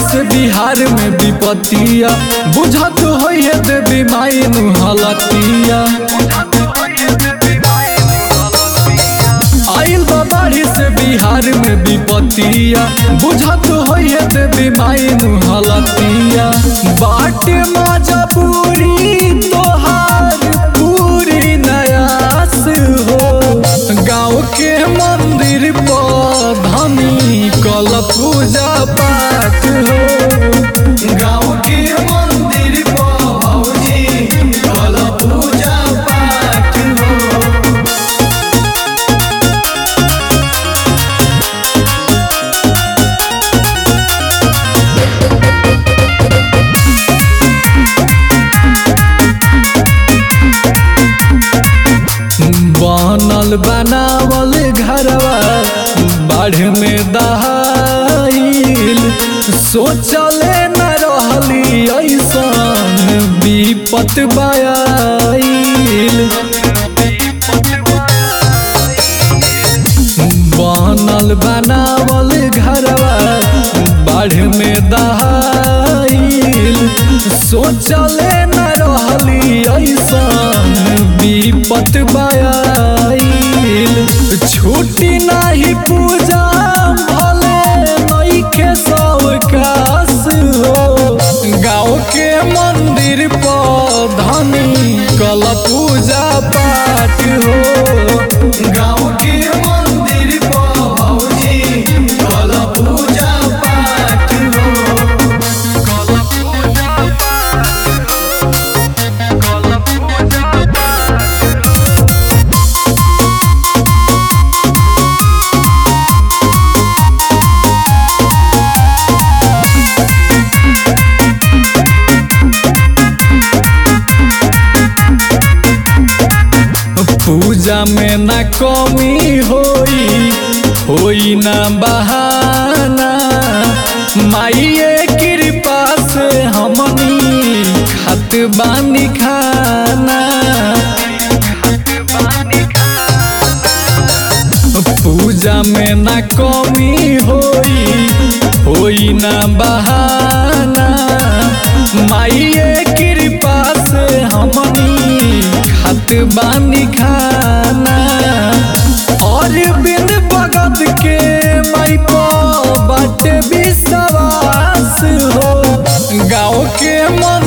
से बिहार में विपतिया बुझत होइए देवी माई नुहलतिया आइल बा बाढ़ी से बिहार में विपतिया बुझत होइए देवी माई नुहलतिया बाटे मजा पूरी तोहार पूरी नयास हो गाँव के मंदिर पर धनी कल पूजा पाठ हो गाँव के मंदिर पर भौजी कल पूजा पाठ हो बनल बनावल घरवा बाढ़ में दहाइल सोचले न रहली ऐसन विपत बायाइल बनल बनावल घरवा बाढ़ में दहाइल सोचले न रहली ऐसन विपत बायाइल छुट्टी नाही पूजा भले नइखे सवकास हो गाँव के मंदिर पर धनी कल पूजा पाठ हो गाँव के मंदिर पर भौजी कल पूजा पाठ हो कल पूजा पाठ हो कल पूजा पाठ पूजा में न कमी होई होई न बहाना माइये कृपा से हमनी खत बानी खाना पूजा में न कमी होई होई न बहाना माइये कृपा से हमनी खत बानी खाना और बिन भगत के माई पर बाटे विश्वास हो गाँव के मन